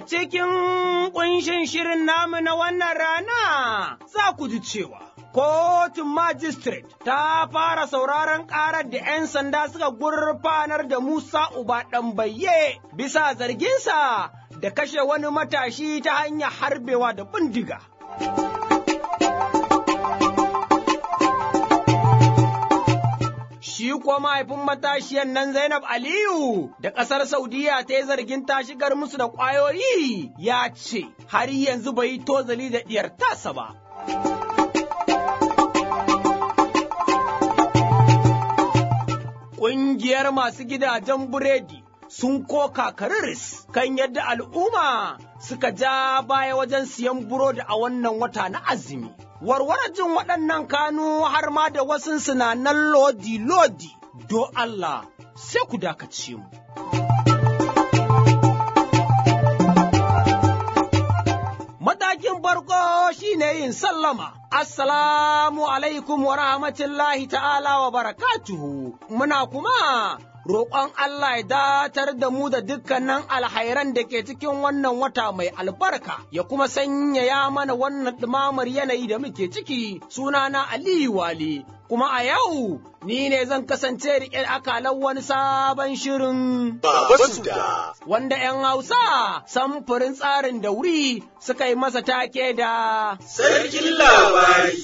cikin ƙunshin shirin namu na wannan rana za ku ji cewa kotun magistrate ta fara sauraron ƙarar da 'yan sanda suka gurfanar da Musa Uba ɗanbayye bisa zarginsa da kashe wani matashi ta hanyar harbewa da bindiga. Shi kuwa mahaifin matashiyan nan Zainab Aliyu da ƙasar Saudiya ta yi zargin ta shigar musu da ƙwayoyi ya ce har yanzu bai yi tozali da ɗiyar tasa ba. Ƙungiyar masu gidajen buredi sun koka kariris kan yadda al'umma suka ja baya wajen siyan burodi a wannan wata na azumi. Warware jin waɗannan kanu har ma da wasu sinanan lodi-lodi, do Allah sai ku dakace mu. Matakin farko shine yin sallama. Assalamu alaikum wa rahmatullahi ta'ala wa barakatuhu. Muna kuma roƙon Allah ya datar da mu da dukkanin alhairan da ke cikin wannan wata mai albarka, ya kuma sanyaya mana wannan ɗumamar yanayi da muke ciki sunana Aliyu Wali. Kuma a yau ni ne zan kasance riƙe akalan wani sabon shirin. Baba Wanda ‘yan Hausa samfurin tsarin da wuri suka yi masa take da Sarkin labari.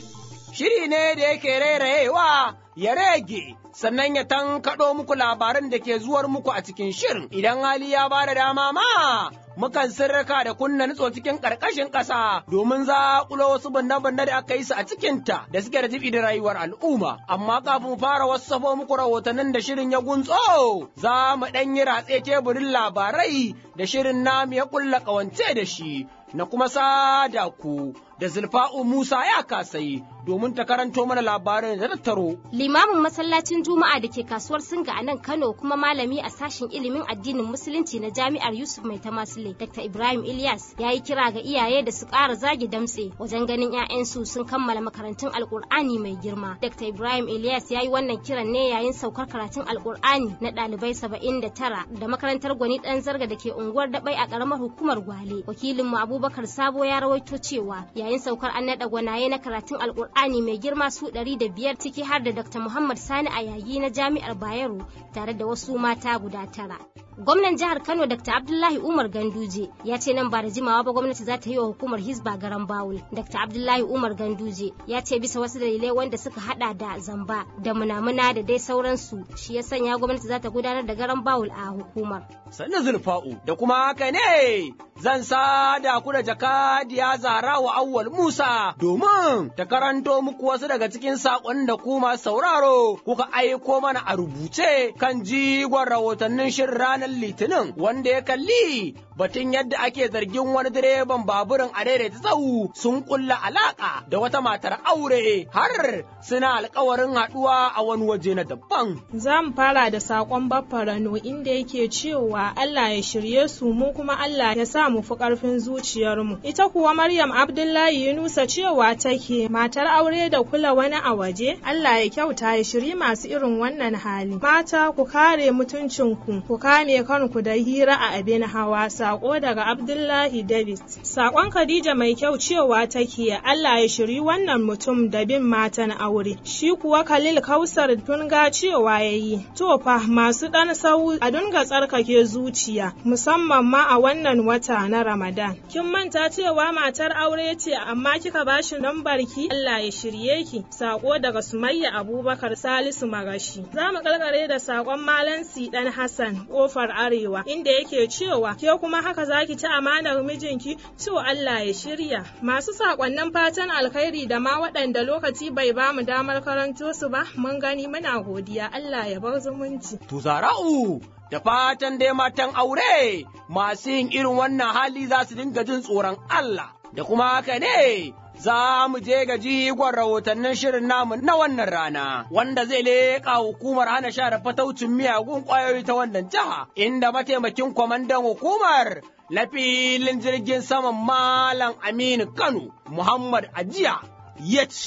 shiri ne da yake rairayewa ya rage sannan ya tankaɗo muku labaran da ke zuwar muku a cikin shirin idan hali ya ba da dama ma mukan sirrika da kunna nutso cikin ƙarƙashin ƙasa domin zaƙulo wasu banne-banne da aka yi su a cikinta da suke da jibi da rayuwar al'umma amma kafin mu fara wassafo muku rahotannin da shirin ya guntso za mu ɗan yi ratse teburin labarai da shirin namu ya ƙulla ƙawance da shi na kuma sada ku da zulfa'u Musa ya kasai domin ta karanto mana labarin da tattaro. Limamin masallacin Juma'a da ke kasuwar Singa a nan Kano kuma malami a sashen ilimin addinin Musulunci na Jami'ar Yusuf Mai Tamasile, Dr. Ibrahim Ilyas ya yi kira ga iyaye da su ƙara zage damtse wajen ganin 'ya'yansu sun kammala makarantun Alƙur'ani mai girma. Dr. Ibrahim Ilyas ya yi wannan kiran ne yayin saukar karatun Alƙur'ani na ɗalibai saba'in da tara da makarantar Gwani ɗan Zarga da ke unguwar Daɓai a ƙaramar hukumar Gwale. Wakilinmu Abubakar Sabo ya rawaito cewa yayin saukar an naɗa gwanaye na karatun alkur'ani mai girma su ɗari da biyar ciki har da dr muhammad sani a yayi na jami'ar bayero tare da wasu mata guda tara gwamnan jihar kano dr abdullahi umar ganduje ya ce nan ba da jimawa ba gwamnati za ta yi wa hukumar hisba garan bawul dr abdullahi umar ganduje ya ce bisa wasu dalilai wanda suka hada da zamba da munamuna da dai sauransu shi ya sanya gwamnati za ta gudanar da garan bawul a hukumar Sannu zulfa'u da kuma haka ne zan sada ku da jakadiya zara wa awwal Musa domin ta karanto muku wasu daga cikin saƙon da ku masu sauraro kuka aiko mana a rubuce kan jigon rahotannin shirin ranar litinin wanda ya kalli batun yadda ake zargin wani direban baburin a daidaita tsawu sun kulla alaka da wata matar aure har suna alkawarin haɗuwa a wani waje na daban. Za mu fara da saƙon baffarano inda yake cewa Allah ya shirye su mu kuma Allah ya sa mu fi ƙarfin zuciyarmu. Ita kuwa Maryam Abdullahi Yunusa cewa take matar aure da kula wani a waje Allah ya kyauta ya shiri masu irin wannan hali. Mata ku kare mutuncinku ku kame kanku da hira a abin hawa sako daga Abdullahi Davis. Sakon Khadija mai kyau cewa take Allah ya shiri wannan mutum da bin matan aure. Shi kuwa Khalil Kausar tunga cewa yayi. To fa masu dan sau a dunga tsarkake zuciya musamman ma a wannan wata na Ramadan. Kin manta cewa matar aure ce amma kika bashi lambar ki Allah ya shirye ki. Sako daga Sumayya Abubakar Salisu Magashi. Za mu karkare da sakon Malam Dan Hassan kofar Arewa inda yake cewa ke kuma haka zaki ci amanar mijinki to Allah ya shirya. Masu sakonnin fatan alkhairi da ma waɗanda lokaci bai ba mu damar karanto su ba mun gani muna godiya Allah ya bar zumunci. To zara'u da fatan dai matan aure masu yin irin wannan hali za su dinga jin tsoron Allah da kuma haka ne za mu je ga jigon rahotannin shirin namu na wannan rana wanda zai leƙa hukumar hana sha da fataucin miyagun ƙwayoyi ta wannan jiha inda mataimakin kwamandan hukumar na filin jirgin saman Malam Aminu Kano Muhammad Ajiya ya ce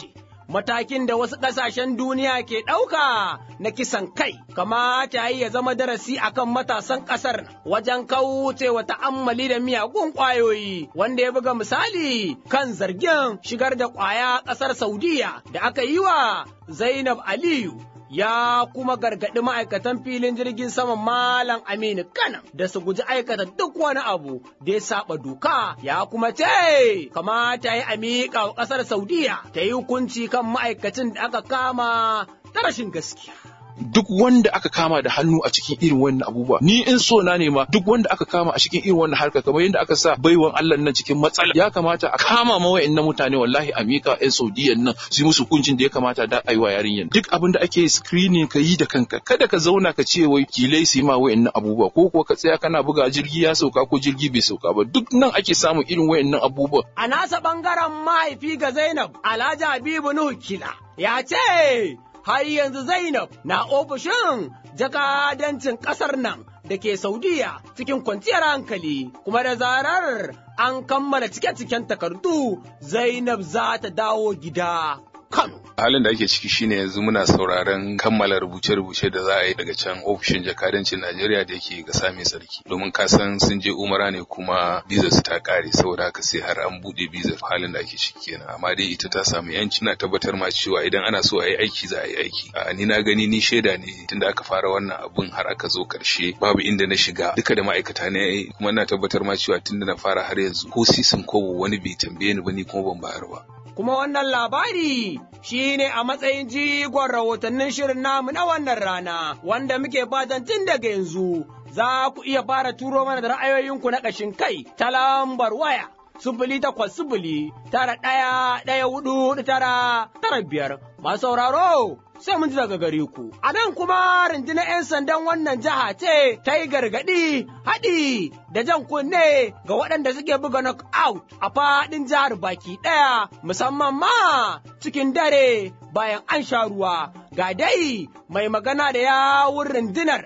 matakin da wasu ƙasashen duniya ke ɗauka na kisan kai, kamata ya zama darasi akan matasan ƙasar wajen kaucewa ta'ammali da miyagun ƙwayoyi, wanda ya buga misali kan zargin shigar da ƙwaya ƙasar Saudiya da aka yi wa Zainab Aliyu. ya kuma gargaɗi ma'aikatan filin jirgin saman Malam Aminu Kana da su guji aikata duk wani abu da ya saba doka ya kuma ce kamata ya miƙa wa ƙasar Saudiya ta yi hukunci kan ma'aikacin da aka kama ta rashin gaskiya. duk wanda aka kama da hannu a cikin irin wannan abubuwa ni in so na ne ma duk wanda aka kama a cikin irin wannan harka kamar yadda aka sa baiwan Allah nan cikin matsala ya kamata a kama ma wa'annan mutane wallahi a mika yan Saudiyan nan su yi musu hukuncin da ya kamata da ayi wa yarinyan duk abin da ake screening ka yi da kanka kada ka zauna ka ce wai kilai su yi ma wa'annan abubuwa ko kuwa ka tsaya kana buga jirgi ya sauka ko jirgi bai sauka ba duk nan ake samun irin wa'annan abubuwa A nasa ɓangaren mahaifi ga Zainab Alhaji Habibu Nuhu Kila ya ce har yanzu Zainab na ofishin jakadancin ƙasar nan da ke Saudiya cikin kwanciyar hankali kuma da zarar an kammala cike-ciken takardu Zainab za ta dawo gida Kano. halin da ake ciki shine yanzu muna sauraron kammala rubuce-rubuce da za a yi daga can ofishin jakadancin Najeriya da yake ga same sarki domin ka san sun je umara ne kuma bizar su ta kare saboda haka sai har an bude bizar halin da ake ciki kenan amma dai ita ta samu yanci na tabbatar ma cewa idan ana so a yi aiki za a yi aiki a ni na gani ni shaida ne tunda aka fara wannan abun har aka zo karshe babu inda na shiga duka da ma'aikata ne kuma na tabbatar ma cewa tunda na fara har yanzu ko sisin kobo wani bai tambaye ni ba ni kuma ban bayar ba Kuma wannan labari shi ne a matsayin jigon rahotannin shirin namu na wannan rana, wanda muke fatan tun daga yanzu za ku iya fara turo mana da ra'ayoyinku na ƙashin kai ta lambar waya. Sufili takwas sufili tara ɗaya ɗaya hudu tara tara biyar. Masu sauraro sai mun ji daga gare ku. A nan kuma rundunar 'yan sandan wannan jiha ce ta yi gargaɗi haɗi da jan kunne ga waɗanda suke buga knockout a faɗin jihar baki ɗaya musamman ma cikin dare bayan an sha ruwa. Ga dai mai magana da yawun rundunar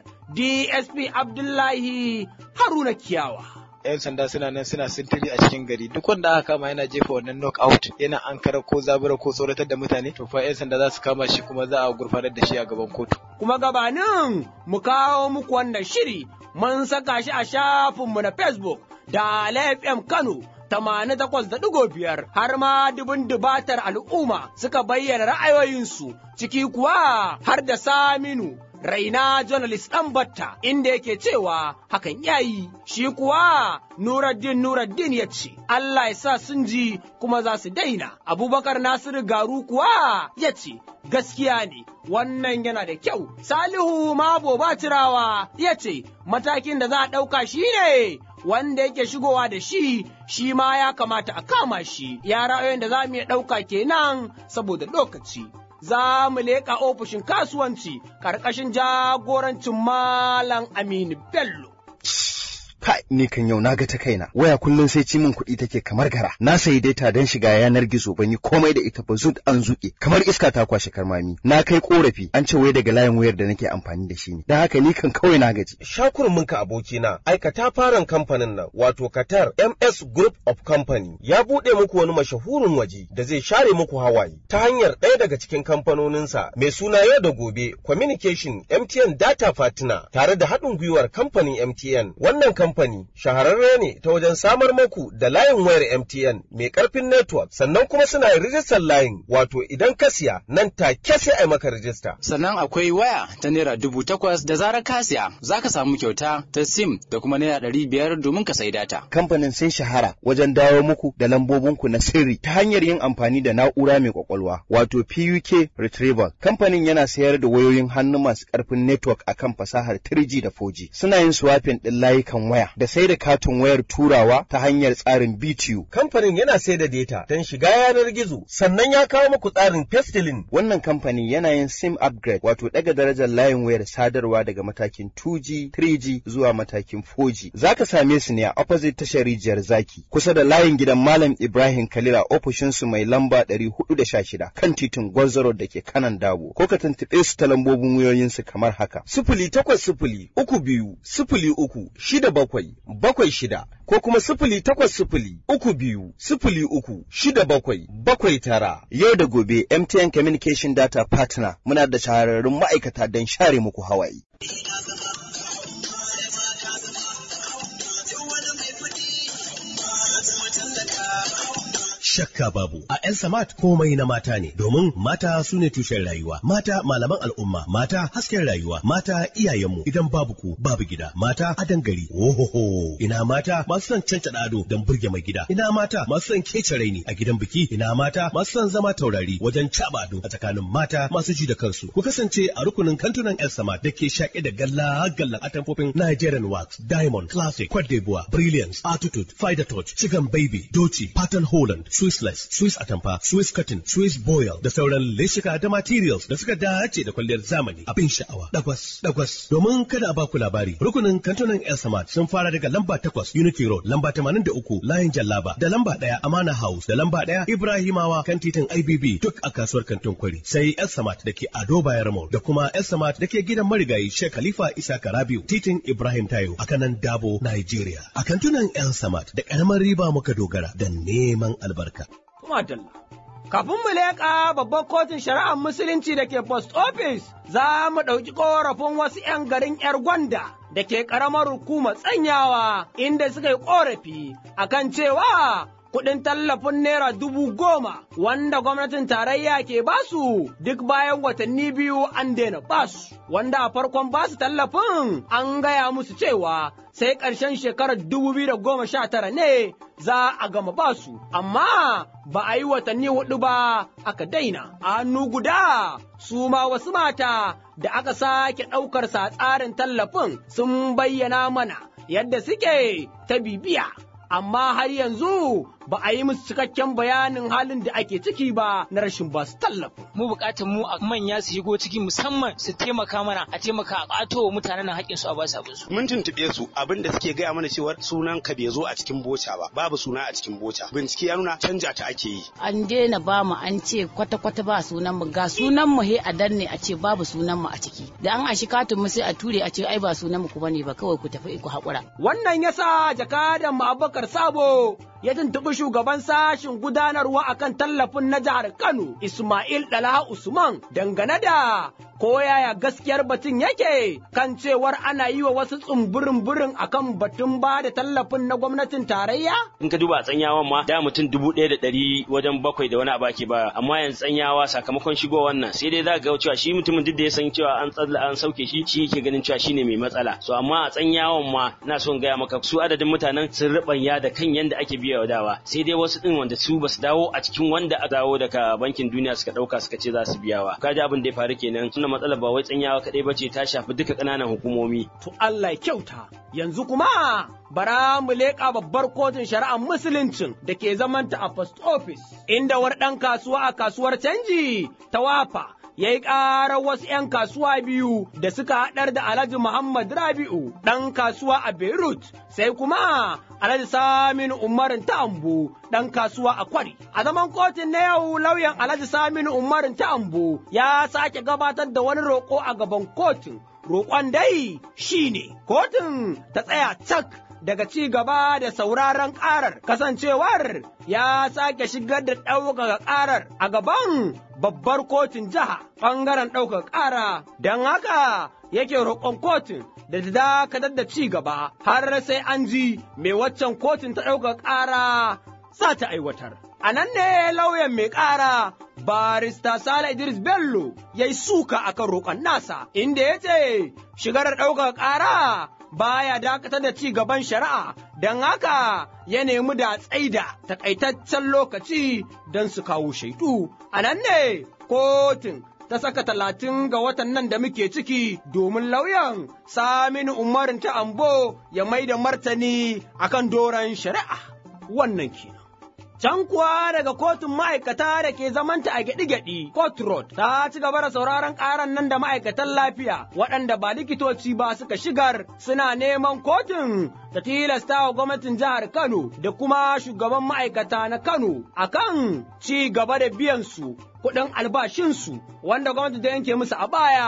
DSP Abdullahi Haruna Kiyawa. 'yan sanda suna nan suna sintiri a cikin gari duk wanda aka kama yana jefa wannan knockout yana ankara ko zabura ko tsoratar da mutane to fa 'yan sanda za su kama shi kuma za a gurfanar da shi a gaban kotu Kuma gabanin mu kawo muku wannan shiri mun saka shi a shafinmu na Facebook da FM Kano tamanin takwas da ɗigo biyar har ma dubun dubatar al'umma suka bayyana ra'ayoyinsu ciki kuwa har da Saminu Raina journalist ɗan batta inda yake cewa hakan yayi shi kuwa Nuruddin Nuruddin ya ce Allah ya sa sun ji kuma za su daina Abubakar Nasiru Garu kuwa ya ce gaskiya ne wannan yana da kyau Salihu Mabo Batirawa ya ce matakin da za a ɗauka shi ne wanda yake shigowa da shi shi ma ya kamata a kama shi ya ra'ayoyin da za mu iya ɗauka kenan saboda lokaci. Za mu leƙa ofishin kasuwanci ƙarƙashin jagorancin Malam Aminu Bello. Kai, ni kan yau na ga ta kaina. Waya kullum sai ci min kuɗi take kamar gara. Na sayi data don shiga yanar gizo ban yi komai da ita ba zut an zuƙe. Kamar iska ta kwashe karmami. Na kai korafi an ce wai daga layin wayar da nake amfani da shi ne. Don haka ni kan kawai na gaji. Shakurminka abokina, aikata faran kamfanin nan wato Qatar MS Group of Company ya buɗe muku wani mashahurin waje da zai share muku hawaye ta hanyar ɗaya daga cikin kamfanoninsa mai suna yau da gobe Communication MTN Data Partner tare da haɗin gwiwar kamfanin MTN. Wannan kamfani shahararre ne ta wajen samar muku da layin wayar MTN mai ƙarfin network sannan kuma suna yin rijistar layin wato idan ka siya nan take sai a yi maka rijista. Sannan akwai waya ta naira dubu takwas da zarar ka siya za ka samu kyauta ta sim da kuma naira ɗari biyar domin ka sayi data. Kamfanin sun shahara wajen dawo muku da lambobinku na sirri ta hanyar yin amfani da na'ura mai kwakwalwa wato PUK Retrieval. Kamfanin yana sayar da wayoyin hannu masu ƙarfin network akan fasahar 3G da 4G. Suna yin swapping ɗin layukan waya da sai da katin wayar turawa ta hanyar tsarin BTU. Kamfanin yana sai da data don shiga yanar gizo sannan ya kawo muku tsarin pestilin Wannan kamfani yana yin SIM upgrade wato ɗaga darajar layin wayar sadarwa daga matakin 2G, 3G zuwa matakin 4G. Za ka same su ne a opposite tashar rijiyar zaki kusa da layin gidan Malam Ibrahim Kalila ofishinsu mai lamba 416 kan titin Gwarzaro da ke kanan Dabo. Ko ka tuntuɓe su ta lambobin wayoyinsu kamar haka. sifili takwas sifili uku biyu sifili uku shida bakwai bakwai bakwai shida ko kuma sifili takwas sifili uku biyu sifili uku shida bakwai bakwai tara. Yau da gobe MTN Communication Data Partner muna da shahararrun ma'aikata don share muku hawaye. shakka babu a yan samat komai na mata ne domin mata su ne tushen rayuwa mata malaman al'umma mata hasken rayuwa mata iyayenmu idan babu ku babu gida mata adan gari ohoho ina mata masu son cancada ado don burge mai gida ina mata masu son kece raini a gidan biki ina mata masu son zama taurari wajen caba ado a tsakanin mata masu ji da kansu ku kasance a rukunin kantunan yan samat da ke shaƙe da galla gallan atamfofin Nigerian wax diamond classic Cote d'Ivoire brilliance attitude fider touch chicken baby doci pattern holland Swissless, Swiss Atamfa, Swiss Cotton, Swiss Boil da sauran leshika da materials da suka dace da kwalliyar zamani abin sha'awa. Dagwas, dagwas. Domin kada a baku labari, rukunin kantunan El Samad sun fara daga lamba takwas Unity Road, lamba tamanin da uku Layin Jallaba, da lamba ɗaya Amana House, da lamba ɗaya Ibrahimawa kan titin IBB duk a kasuwar kantin kwari. Sai El Samad da ke Ado Bayar Mall da kuma El Samad da ke gidan marigayi Sheikh Khalifa Isa Karabiu, titin Ibrahim Tayo a kanan Dabo, Nigeria. A kantunan El Samad da ƙaramar riba muka dogara da neman albarka. Madalla. Kafin mu leƙa babban kotun shari'ar musulunci da ke post office za mu ɗauki ƙorafin wasu ‘yan garin ‘yar gwanda da ke ƙaramar hukumar tsanyawa inda suka yi ƙorafi akan cewa kuɗin tallafin naira dubu goma wanda gwamnatin tarayya ke basu duk bayan watanni biyu an daina basu wanda a farkon basu tallafin an gaya musu cewa sai ƙarshen shekarar dubu biyu da goma sha tara ne za a gama basu amma ba a yi watanni hudu ba aka daina a hannu guda su ma wasu mata da aka sake ɗaukar sa tsarin tallafin sun bayyana mana yadda suke ta bibiya amma har yanzu ba a yi musu cikakken bayanin halin da ake ciki ba na rashin ba su tallafi. Mu bukatar mu a manya su shigo ciki musamman su taimaka mana a taimaka a ƙato wa mutanen nan haƙƙin su a ba su abin su. Mun tuntuɓe su abin da suke gaya mana cewar sunan ka bai zo a cikin boca ba babu suna a cikin boca bincike ya nuna canja ta ake yi. An daina ba mu an ce kwata kwata ba sunan mu ga sunan mu he a danne a ce babu sunan mu a ciki da an ashi katin mu sai a ture a ce ai ba sunan mu ku bane ba kawai ku tafi ku haƙura. Wannan yasa jakadan mu Abubakar Sabo ya tuntuɓi shugaban sashin gudanarwa akan tallafin na jihar Kano, Ismail Dala Usman, dangane da ko yaya gaskiyar batun yake kan cewar ana yi wa wasu tsumburin burin akan batun ba da tallafin na gwamnatin tarayya? In ka duba tsanyawan ma da mutum dubu ɗaya da ɗari wajen bakwai da wani abu ake ba amma yanzu tsanyawa sakamakon shigo wannan sai dai za ga cewa shi mutumin duk da ya san cewa an tsalla an sauke shi shi yake ganin cewa shine mai matsala so amma a tsanyawan ma na son gaya maka su adadin mutanen sun ribanya da kan yanda ake biya wa dawa sai dai wasu din wanda su basu dawo a cikin wanda a dawo daga bankin duniya suka dauka suka ce za su biyawa kaji abin da ya faru kenan suna matsalar ba wai tsanyawa kadai bace ta shafi duka kananan hukumomi to Allah ya kyauta yanzu kuma bara mu leƙa babbar kotun shari'ar musuluncin da ke zamanta a post office inda war ɗan kasuwa a kasuwar canji ta wafa ya yi ƙarar wasu ‘yan kasuwa biyu da suka haɗar da Alhaji Muhammad Rabi'u ɗan kasuwa a Beirut, sai kuma Alhaji Saminu Umarin Ta'ambu ɗan kasuwa a Kwari. A zaman kotun na yau lauyan Alhaji Saminu Umarin Ta'ambu ya sake gabatar da wani roƙo a gaban kotun. Roƙon dai shi ne, kotun ta tsaya cak daga ci gaba da sauraron ƙarar kasancewar ya sake shigar da ɗaukaka ƙarar a gaban babbar kotun jiha ɓangaren ɗaukaka ƙara don haka yake roƙon kotun da ta dakatar da ci gaba har sai an ji mai waccan kotun ta ɗaukaka ƙara za ta aiwatar. A nan ne lauyan mai ƙara barista Sale Idris Bello ya yi suka akan roƙon nasa inda ya ce shigar ɗaukaka ƙara baya dakatar da ci gaban shari'a don haka ya nemi da tsaida takaitaccen lokaci don su kawo shaidu. A nan ne kotun ta saka talatin ga watan nan da muke ciki domin lauyan Saminu Umarin ta Ambo ya mai da martani akan doron shari'a wannan kenan. Can kuwa daga kotun ma'aikata da ke zamanta a gyaɗi-gyaɗi, Court Road, ta ci gaba da sauraron ƙaran nan da ma'aikatan lafiya waɗanda ba likitoci ba suka shigar suna neman kotun ta tilasta wa gwamnatin jihar Kano da kuma shugaban ma'aikata na Kano akan ci gaba da biyan su kuɗin albashinsu wanda gwamnati ta yanke musu a baya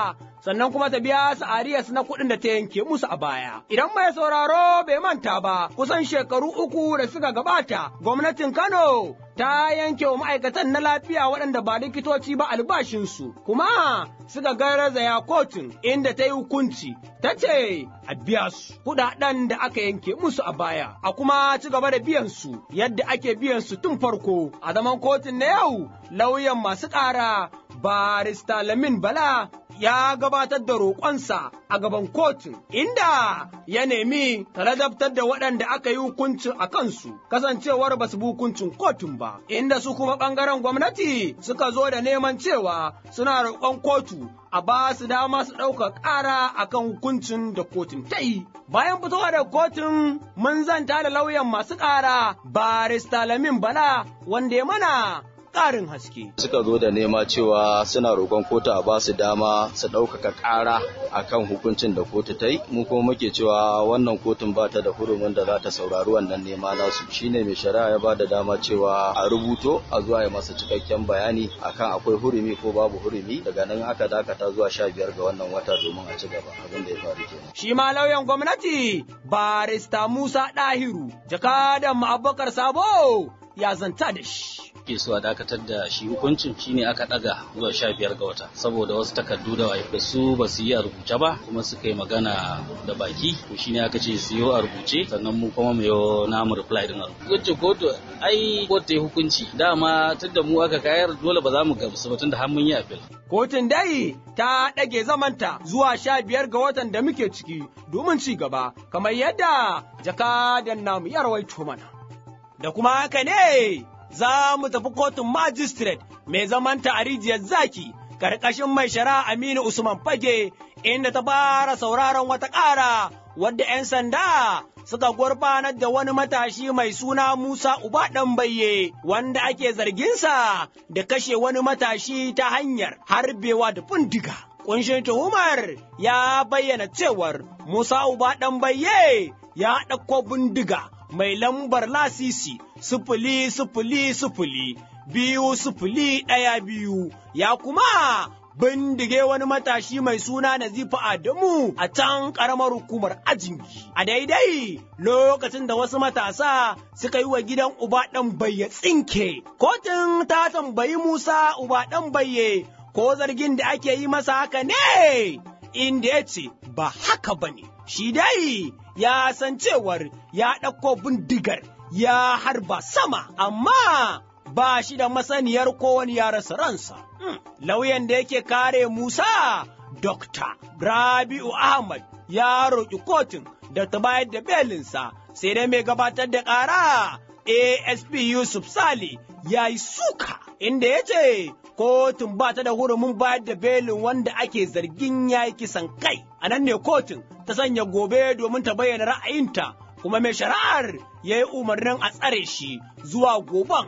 sannan kuma ta biya su ariyas na kuɗin da ta yanke musu a baya. Idan mai sauraro bai manta ba, kusan shekaru uku da suka gabata, gwamnatin Kano ta yanke wa ma'aikatan na lafiya waɗanda ba likitoci ba albashinsu, kuma suka garzaya kotun inda ta yi hukunci, ta ce a biya su kuɗaɗen da aka yanke musu a baya, a kuma ci gaba da biyan su yadda ake biyan su tun farko. A zaman kotun na yau, lauyan masu ƙara barista Lamin Bala ya gabatar da roƙonsa a gaban kotun, inda ya nemi ladabtar da waɗanda aka yi hukuncin a kansu, kasancewar ba su bi hukuncin kotun ba, inda su kuma ɓangaren gwamnati suka zo da neman cewa suna roƙon kotu a ba su dama su ɗauka ƙara a kan hukuncin da kotun ta yi. Bayan fitowa da kotun mun zanta da lauyan masu ƙara barista Lamin Bala wanda ya mana ƙarin haske. Suka zo da nema cewa suna roƙon kotu a ba su dama su ɗaukaka ƙara a kan hukuncin da kotu ta yi, mu kuma muke cewa wannan kotun ba ta da hurumin da za ta saurari wannan nema nasu. Shine mai shari'a ya ba da dama cewa a rubuto a zuwa ya masa cikakken bayani akan akwai hurumi ko babu hurumi daga nan aka dakata zuwa sha biyar ga wannan wata domin a ci gaba abin da ya faru kenan. Shi ma lauyan gwamnati barista Musa Ɗahiru, jakadan Abubakar Sabo ya zanta da shi. ke so a dakatar da shi hukuncin shine aka daga zuwa sha biyar ga wata saboda wasu takardu da da su ba su yi a rubuce ba kuma suka yi magana da baki to shine aka ce su yi a rubuce sannan mu kuma mu yi namu reply din a rubuce kotu ai kotu ta hukunci dama tunda mu aka kayar dole ba za mu gamsu ba tunda har mun yi appeal Kotun dai ta ɗage zamanta zuwa sha biyar ga watan da muke ciki domin ci gaba, kamar yadda jakadan namu ya rawaito mana. Da kuma haka ne za mu tafi kotun magistrate mai zamanta a rijiyar zaki, ƙarƙashin mai shari'a Aminu Usman Fage, inda ta fara sauraron wata ƙara wadda 'yan sanda suka gurfanar da wani matashi mai suna Musa Uba Ɗanbayye wanda ake zarginsa da kashe wani matashi ta hanyar harbewa da bindiga. Kunshin tuhumar ya bayyana cewar Musa Uba Ɗanbayye ya ɗauko bindiga mai lambar lasisi sifili sifili sifili biyu sifili ɗaya biyu ya kuma bindige wani matashi mai suna Nazifa Adamu a can ƙaramar hukumar Ajingi. A daidai lokacin da wasu matasa suka yi wa gidan uba ɗan bayya tsinke. Kotun ta tambayi Musa uba ɗan bayye ko zargin da ake yi masa haka ne, inda ya ce ba haka ba ne. Shi dai ya san cewar ya ɗauko bindigar ya harba sama, amma ba shi da masaniyar ko wani ya rasa ransa. Lauyan da yake kare Musa, Dokta Rabi'u Ahmad ya roƙi kotun da ta bayar da belinsa, sai dai mai gabatar da ƙara ASP Yusuf Sale ya yi suka, inda ya ce kotun ba ta da hurumin bayar da belin wanda ake zargin ya yi kisan kai. A nan ne kotun ta sanya gobe domin ta bayyana ra'ayinta, kuma mai shari'ar ya yi umarnin a tsare shi zuwa goben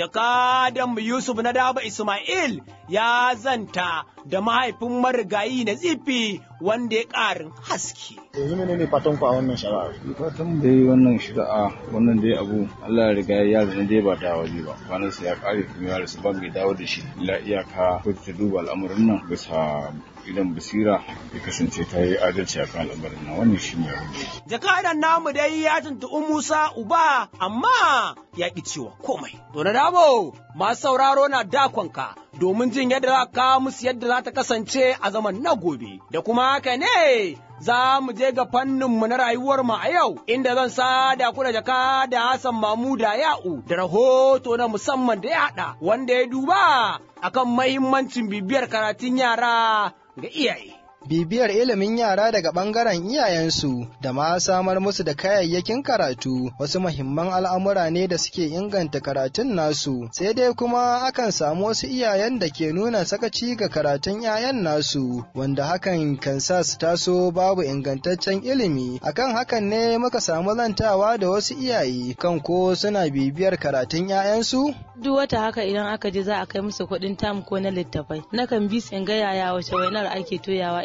jakadan Yusuf na Daba Ismail ya zanta da mahaifin marigayi na zifi wanda ya ƙarin haske. Yanzu mene ne fatan ku a wannan shari'a? Fatan dai wannan shari'a wannan dai abu Allah ya riga ya zama dai ba da waje ba. Kwanan sa ya ƙare kuma ya rasu ba mai dawo da shi. La iyaka ko ta duba al'amarin nan bisa idan basira ya kasance ta yi adalci a kan al'amarin nan wannan shi ne abin da Jakadan namu dai ya tuntuɓi Musa Uba amma ya ƙi cewa komai. To na damo masu sauraro na dakonka domin jin yadda za ka musu yadda za ta kasance a zaman na gobe. Da kuma haka ne za mu je ga fanninmu na rayuwar mu a yau inda zan sada ku da jaka da Hassan Mamuda Ya'u da rahoto na musamman da ya haɗa wanda ya duba akan mahimmancin bibiyar karatun yara ga iyaye. bibiyar ilimin yara daga ɓangaren iyayensu da ma samar musu da kayayyakin karatu wasu muhimman al'amura ne da suke inganta karatun nasu sai dai kuma akan samu wasu iyayen da ke nuna sakaci ga karatun 'ya'yan nasu wanda hakan kan sa su taso babu ingantaccen ilimi akan hakan ne muka samu zantawa da wasu iyaye kan ko suna bibiyar karatun 'ya'yansu duk wata haka idan aka je za a kai musu kuɗin tam ko na littafai nakan bi in ga yaya wace wainar ake toyawa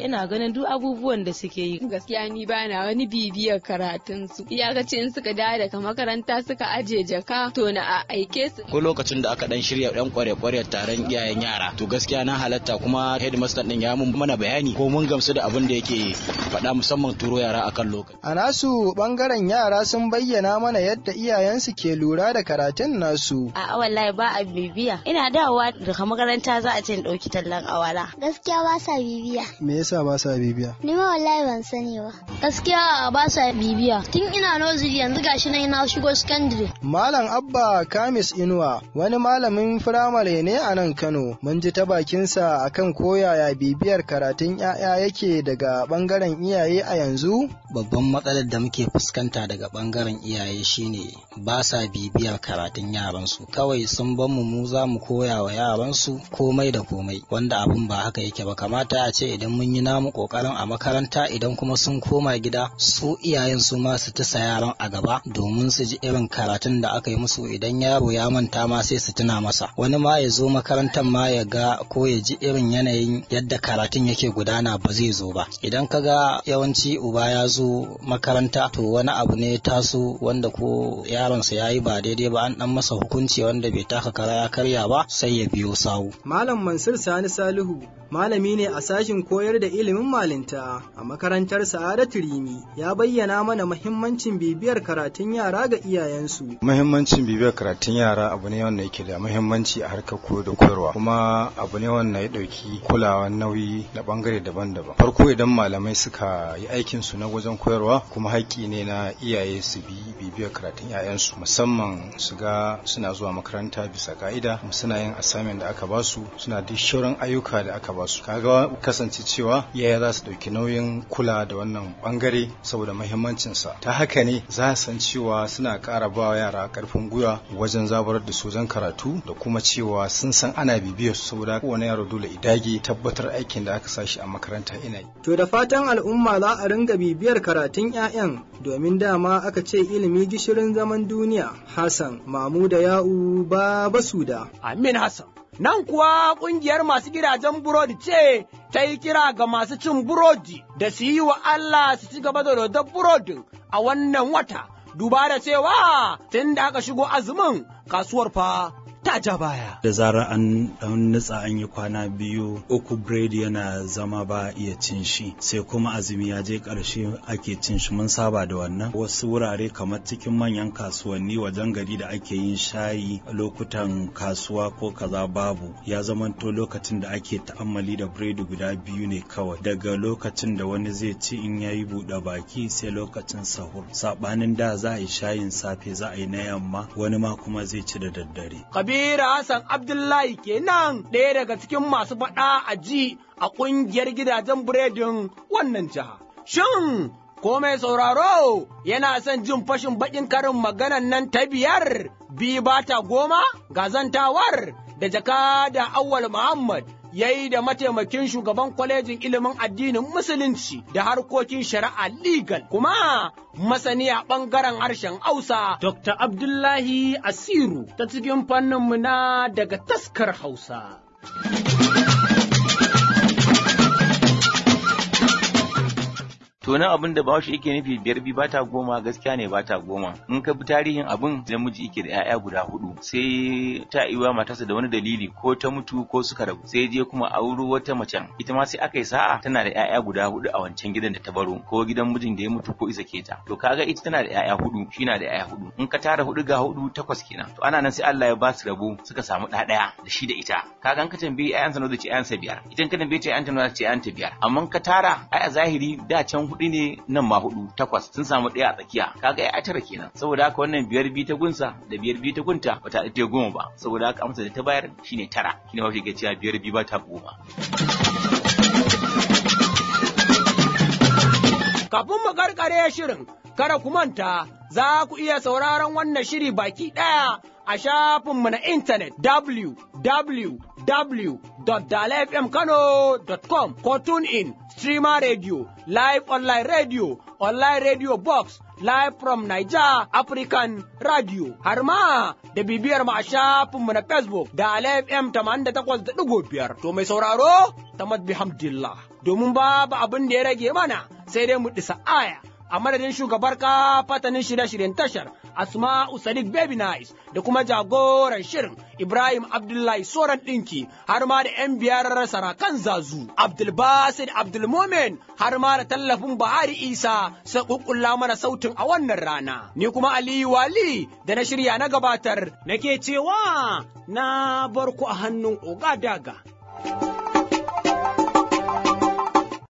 ina ganin duk abubuwan da suke yi gaskiya ni bana wani bibiyar karatun su iyakaci in suka dawo daga makaranta suka aje jaka to na aike su ko lokacin da aka dan shirya dan kware-kware taron iyayen yara to gaskiya na halatta kuma headmaster din ya mun mana bayani ko mun gamsu da abin da yake faɗa musamman turo yara akan lokaci a nasu bangaren yara sun bayyana mana yadda iyayensu ke lura da karatun nasu a wallahi ba a bibiya ina dawowa daga makaranta za a ce in ɗauki tallan awara gaskiya ba sa bibiya me yasa ba sa bibiya ni ma wallahi ban sani ba gaskiya ba sa bibiya tun ina nursery yanzu gashi nan ina shigo secondary malam abba kamis inuwa wani malamin firamare ne a nan kano mun ji ta bakinsa akan koyaya bibiyar karatun 'ya'ya yake daga bangaren iyaye a yanzu babban matsalar da muke fuskanta daga bangaren iyaye shine ba sa bibiyar karatun yaransu kawai sun ban mu mu za mu koya wa yaransu komai da komai wanda abun ba haka yake ba kamata a ce idan mun yi namu kokarin a makaranta idan kuma sun koma gida su iyayen su ma su tasa yaran a gaba domin su ji irin karatun da aka yi musu idan yaro ya manta ma sai su tuna masa wani ma ya zo makarantar ma ya ga ko ya ji irin yanayin yadda karatun yake gudana ba zai zo ba idan ka ga yawanci uba ya zo makaranta to wani abu ne taso wanda ko yaronsa ya yi ba daidai ba an dan masa hukunci wanda bai taka kara ya karya ba sai ya biyo sawu malam mansur sani salihu malami ne a sashin koyar da ilimin malinta a makarantar sa'adatu rimi ya bayyana mana muhimmancin bibiyar karatun yara ga iyayensu muhimmancin bibiyar karatun yara abu ne wanda yake da muhimmanci a harkar koyo da koyarwa kuma abu ne wanda ya dauki kulawa nauyi na bangare daban-daban farko idan malamai suka yi aikin su na wajen koyarwa kuma haƙƙi ne na iyaye su bi bibiyar karatun 'ya'yansu musamman su ga suna zuwa makaranta bisa ka'ida suna yin assignment da aka basu suna duk shauran ayyuka da aka basu kaga kasance cewa iyaye za su dauki nauyin kula da wannan bangare saboda muhimmancin sa ta haka ne za su san cewa suna ƙara ba yara karfin gwiwa wajen zabarar da su wajen karatu da kuma cewa sun san ana bibiyar su saboda kowane yaro dole idage tabbatar aikin da aka sashi a makaranta ina yi to da fatan al'umma za a ringa bibiyar karatun 'ya'yan domin dama aka ce ilimi gishirin zaman duniya hassan mamuda ya'u ba basuda amin hassan Nan kuwa ƙungiyar masu gidajen burodi ce ta yi kira ga masu cin burodi da su yi wa Allah su ci gaba da rodar burodin a wannan wata. Duba da cewa tun da aka shigo azumin kasuwar fa ta ja baya. Da zarar an dan nutsa an yi kwana biyu uku biredi yana zama ba iya cin shi sai kuma azumi ya je ƙarshe ake cin shi mun saba da wannan wasu wurare kamar cikin manyan kasuwanni wajen gari da ake yin shayi lokutan kasuwa ko kaza babu ya zamanto lokacin da ake ta'ammali da biredi guda biyu ne kawai daga lokacin da wani zai ci in ya yi buɗe baki sai lokacin sahur saɓanin da za a yi shayin safe za a yi na yamma wani ma kuma zai ci da daddare. Kabiru Hassan Abdullahi kenan ɗaya daga cikin masu faɗa a ji a ƙungiyar gidajen biredin wannan jiha. Shin ko mai sauraro yana son jin fashin baƙin karin maganan nan ta biyar bi ba ta goma gazantawar da jaka da awwal Muhammad ya yi da mataimakin shugaban kwalejin ilimin addinin musulunci da harkokin shari'a legal kuma masani a ɓangaren harshen hausa dr abdullahi asiru ta cikin fanninmu na daga taskar hausa to nan abin da bawashi yake nufi biyar bi bata goma gaskiya ne bata goma in ka bi tarihin abin namiji yake da 'ya'ya guda hudu sai ta iwa matarsa da wani dalili ko ta mutu ko suka rabu sai je kuma auro wata macen ita ma sai aka yi sa'a tana da 'ya'ya guda hudu a wancan gidan da ta baro ko gidan mijin da ya mutu ko isa keta to kaga ita tana da 'ya'ya hudu shi na da 'ya'ya hudu in ka tara hudu ga hudu takwas kenan to ana nan sai Allah ya ba su rabo suka samu ɗa ɗaya da shi da ita kaga in ka tambayi 'ya'yansa nawa zai ce 'ya'yansa biyar idan ka tambaye ta 'ya'yanta nawa zai ce 'ya'yanta biyar amma ka tara ai a zahiri da can hudu ne nan ma hudu takwas sun samu ɗaya a tsakiya kaga ya tara kenan saboda haka wannan biyar bi ta gunsa da biyar bi ta gunta ba ta ta goma ba saboda haka amsa da ta bayar shine tara shine ba shi ke cewa biyar bi ba ta goma kafin mu karkare shirin kada ku manta za ku iya sauraron wannan shiri baki ɗaya a shafinmu na intanet www.dalafmkano.com ko in streamer radio, live online radio, online radio box, live from Niger African Radio, har ma da bibiyar mu a shafinmu na Facebook da FM 88.5. To mai sauraro, ta bihamdillah. Domin babu abin da ya rage mana sai dai mu ɗisa aya. A madadin shugabar fatanin shirye-shiryen tashar Asma'u Sadiq Baby Nice da kuma jagoran shirin Ibrahim Abdullahi Soran ɗinki har ma da 'yan biyar sarakan zazu Abdulbasid Abdulmomen har ma da tallafin Bahari Isa sai kukkulla mana sautin a wannan rana. Ni kuma Aliyu Wali da na shirya na gabatar nake cewa na barku a hannun Oga Daga.